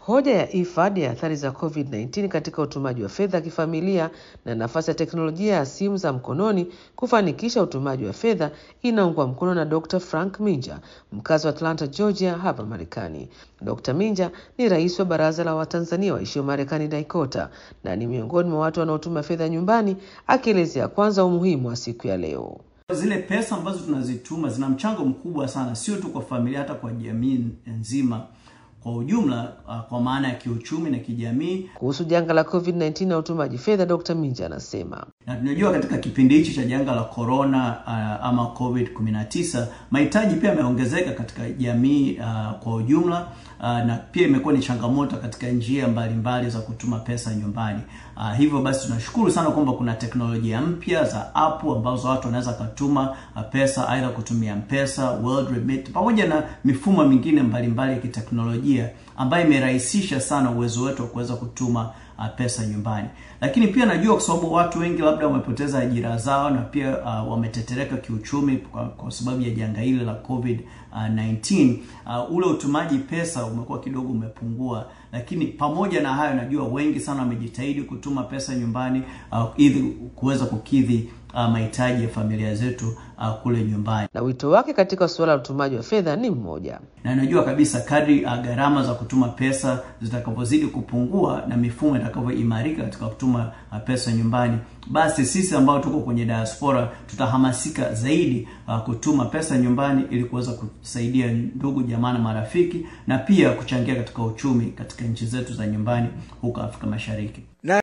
Hoja ya IFAD ya athari za COVID-19 katika utumaji wa fedha kifamilia na nafasi ya teknolojia ya simu za mkononi kufanikisha utumaji wa fedha inaungwa mkono na Dr. Frank Minja, mkazi wa Atlanta, Georgia, hapa Marekani. Dr. Minja ni rais wa Baraza la Watanzania waishio Marekani, DAICOTA, na ni miongoni mwa watu wanaotuma fedha nyumbani, akielezea kwanza umuhimu wa siku ya leo. Zile pesa ambazo tunazituma zina mchango mkubwa sana, sio tu kwa familia, hata kwa jamii nzima kwa ujumla, uh, kwa maana ya kiuchumi na kijamii. Kuhusu janga la COVID-19 na utumaji fedha, Dr. Minja anasema Na tunajua katika kipindi hichi cha janga la corona uh, ama COVID 19 mahitaji pia yameongezeka katika jamii uh, kwa ujumla uh, na pia imekuwa ni changamoto katika njia mbalimbali mbali za kutuma pesa nyumbani. Uh, hivyo basi tunashukuru sana kwamba kuna teknolojia mpya za app ambazo watu wanaweza kutuma uh, pesa aidha kutumia M-Pesa, World Remit pamoja na mifumo mingine mbalimbali ya kiteknolojia ambayo imerahisisha sana uwezo wetu wa kuweza kutuma uh, pesa nyumbani. Lakini pia najua kwa sababu watu wengi labda wamepoteza ajira zao na pia uh, wametetereka kiuchumi kwa, kwa sababu ya janga hili la COVID uh, 19 uh, ule utumaji pesa umekuwa kidogo umepungua, lakini pamoja na hayo najua wengi sana wamejitahidi kutuma pesa nyumbani uh, ili kuweza kukidhi uh, mahitaji ya familia zetu uh, kule nyumbani. na wito wake katika suala la utumaji wa fedha ni mmoja. na najua kabisa kadri uh, gharama za kutuma pesa zitakavyozidi kupungua na mifumo itakavyoimarika katika kutuma uh, pesa nyumbani, basi sisi ambao tuko kwenye diaspora tutahamasika zaidi uh, kutuma pesa nyumbani ili kuweza kusaidia ndugu jamaa na marafiki na pia kuchangia katika uchumi katika nchi zetu za nyumbani huko Afrika Mashariki.